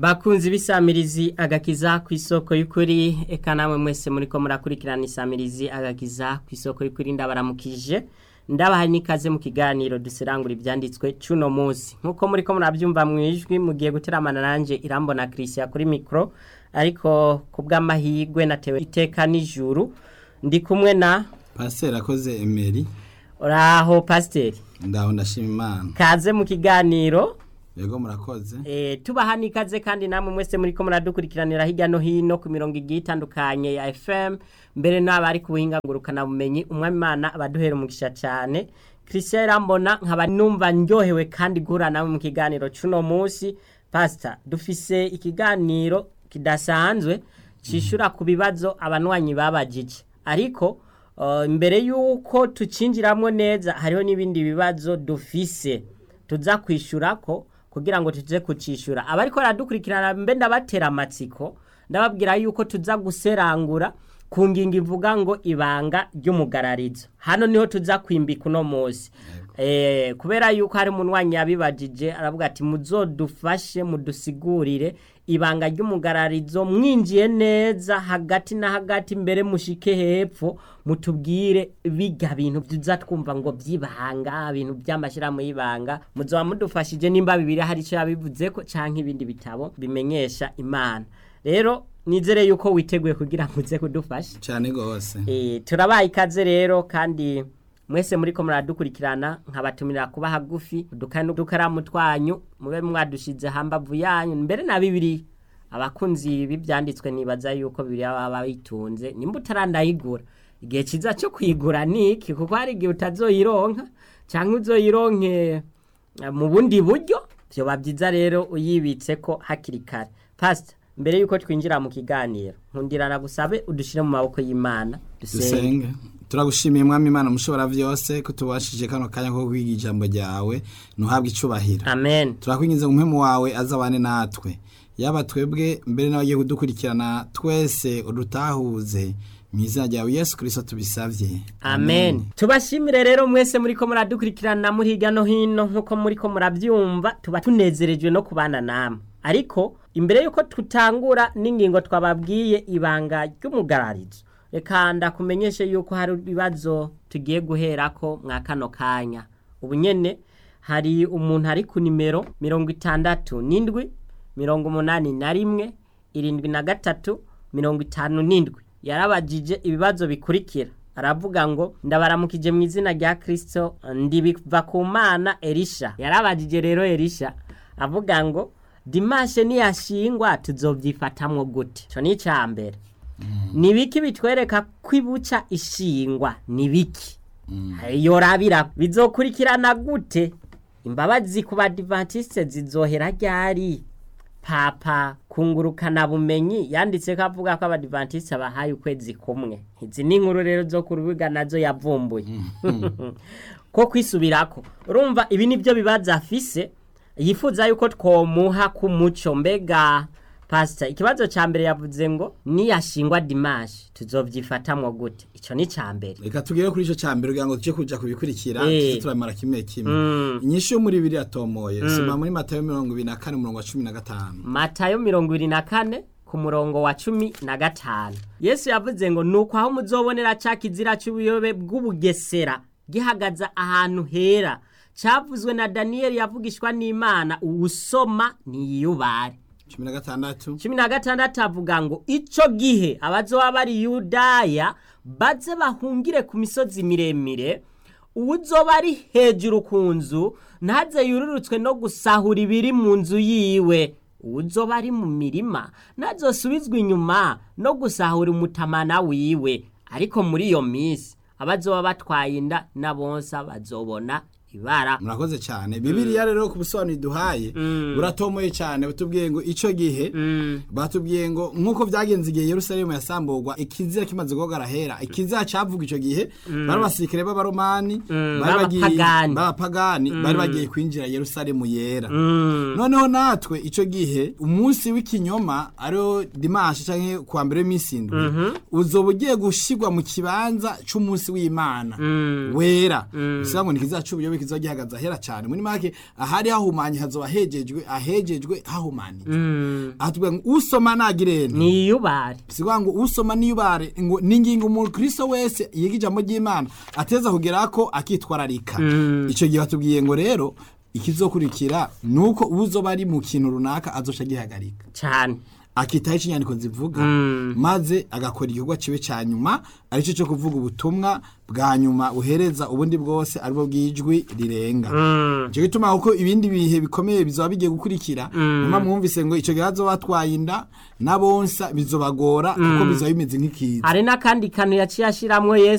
bakunzi b'isamirizi agakiza ku isoko y'ukuri eka namwe mwese muri ko murakurikirana isamirizi agakiza ku isoko y'ukuri ndabaramukije ndabaha n'ikaze mu kiganiro duserangura ibyanditswe cy'uno munsi nk'uko muri ko murabyumva mu ijwi mugiye guteramana nanjye irambona christian kuri mikoro ariko ku bw'amahirwe natewe iteka n'ijuru ndi kumwe na pasiteri akoze emeri uraho pasiteri ndaho ndashima imana kaze mu kiganiro yego murakoze Eh, tubaha n'ikaze kandi namwe mwese muri ko muradukurikiranira hirya no hino ku mirongo igiye itandukanye ya FM mbere n'abari ku buhinga ngurukana bumenyi umwami Imana abaduhera umugisha cyane Christian Rambona nkaba numva ndyohewe kandi guhura nawe mu kiganiro cuno munsi pastor dufise ikiganiro kidasanzwe cishura ku bibazo abanwanyi babajije ariko uh, mbere yuko tucinjiramwo neza hariho n'ibindi bibazo dufise tuza kwishurako kugira ngo tuze kucishura abariko baradukurikirana mbe ndabatera amatsiko ndababwira yuko tuza guserangura ku ngingo ivuga ngo ibanga ry'umugararizo hano niho tuza kwimbika uno munsi eh, kubera yuko hari umunwanyi yabibajije aravuga ati muzodufashe mudusigurire ibanga ry'umugararizo mwinjiye neza hagati na hagati mbere mushike hepfo mutubwire biga bintu tuza twumva ngo byibanga ibintu by'amashyirahamwe y'ibanga muzoba mudufashije nimba bibiri hari icyo yabivuze ko canke ibindi bitabo bimenyesha imana rero nizere yuko witeguye kugira ngo uze kudufasha cyane rwose Eh, turabaye ikaze rero kandi mwese muri ko muradukurikirana nkabatumira kuba hagufi udukaye n'udukaramu twanyu mube mwadushize hambavu yanyu mbere na bibiri abakunzi b'ibyanditswe nibaza yuko bibiri baba bitunze nimba utarandayigura igihe cyiza cyo kuyigura ni iki kuko hari igihe utazoyironka cyangwa uzoyironke eh, mu bundi buryo byoba byiza rero uyibitse ko hakiri kare pasita mbere yuko twinjira mu kiganiro nkundirana gusabe udushyire mu maboko y'imana dusenge dusenge turagushimiye mwami imana mushobora byose ko tubashije kano kanya ko kwiga ijambo ryawe ntuhabwe icubahiro amen turakwinjiza mu mpemu wawe azabane natwe yaba twebwe mbere n'abagiye kudukurikirana twese udutahuze mu izina ryawe yesu kirisito tubisabye amen tubashimire rero mwese muri ko muradukurikirana muri hirya no hino nk'uko muri ko murabyumva tuba tunezerejwe no kubana namwe ariko imbere y'uko tutangura n'ingingo twababwiye ibanga ry'umugararizo reka ndakumenyeshe yuko hari ibibazo tugiye guherako mwa kano kanya ubu nyene hari umuntu ari ku nimero mirongo itandatu n'indwi mirongo umunani na rimwe irindwi na gatatu mirongo itanu n'indwi yarabajije ibibazo bikurikira aravuga ngo ndabaramukije mu izina rya kirisito ndibiva ku mana erisha yarabajije rero erisha avuga ngo dimashe niyashingwa tuzobyifatamwo gute icyo ni icya mbere ni biki bitwereka ko ibuca ishingwa ni biki yorabira bizokurikirana gute imbabazi ku badivantisite zizohera ryari papa kungurukana bumenyi yanditse ko avuga ko abadivantisite bahaye ukwezi kumwe izi ni inkuru rero zo ku rubuga nazo yavumbuye ko kwisubirako urumva ibi ni byo bibazo afise yifuza yuko twomuha ku muco mbega pasita ikibazo cya mbere yavuze ngo niyashingwa dimashi tuzobyifatamwo gute icyo ni icya mbere reka tugere kuri icyo cya mbere kugira ngo tujye kuja kubikurikira Eh. tuze turamara kimwe kimwe Mm. inyishu yo muri bibiri atomoye soma muri matayo mirongo ibiri na kane umurongo wa cumi na gatanu matayo mirongo ibiri na kane ku murongo wa cumi na gatanu yesu yavuze ngo nuko aho muzobonera ca kizira c'ubuyobe bw'ubugesera gihagaze ahantu hera cavuzwe na daniyeli yavugishwa n'imana uwusoma niyiyubare cumi na gatandatu cumi na gatandatu avuga ngo ico gihe abazoba bari yudaya baze bahungire ku misozi miremire uwuzoba ari hejuru ku nzu ntaze yururutswe no gusahura ibiri mu nzu yiwe uwuzoba ari mu mirima ntazosubizwe inyuma no gusahura umutamana wiwe ariko muri iyo minsi abazoba batwaye inda na bonsa bazobona ibara murakoze cyane bibiriya rero ku busobanuro duhaye buratomoye cyane batubwiye ngo icyo gihe batubwiye ngo nk'uko byagenze igihe yerusalemu yasamburwa ikizira kimaze guhogara hera ikizira cyavuga icyo gihe bari abasirikare b'abaromani bari bagiye- b'abapagani. b'abapagani bari bagiye kwinjira yerusalemu yera noneho natwe icyo gihe umunsi w'ikinyoma ariwo dimanshi cyangwa kuwa mbere w'iminsi indwi uzoba ugiye gushyirwa mu kibanza cy'umunsi w'imana wera bivuga ngo ntikizaca ubuyobe kizoba gihagaze ahera cyane muri make ahari hahumanye hazoba hejejwe ahejejwe hahumanije aha tuvuga ngo usoma nagirene niyubare sikuvuga ngo usoma niyubare ngo ni ingingo umukristo wese yiga ijambo ry'imana ateza kugera ko akitwararika icyo gihe batubwiye ngo rero ikizokurikira ni uko uzoba ari mu kintu runaka azoca agihagarika cyane akitaho icyo inyandiko zivuga maze agakora igikorwa kiwe cya nyuma aricyo cyo kuvuga ubutumwa bwa nyuma buhereza ubundi bwose aribwo bw'ijwi rirenga icyo gituma kuko ibindi bihe bikomeye bizaba bigiye gukurikira nyuma mwumvise ngo icyo gihe hazoba batwaye inda n'abonsa bizobagora kuko bizaba bimeze nk'ikiza hari n'akandi kantu yaciye ashiramwo yesu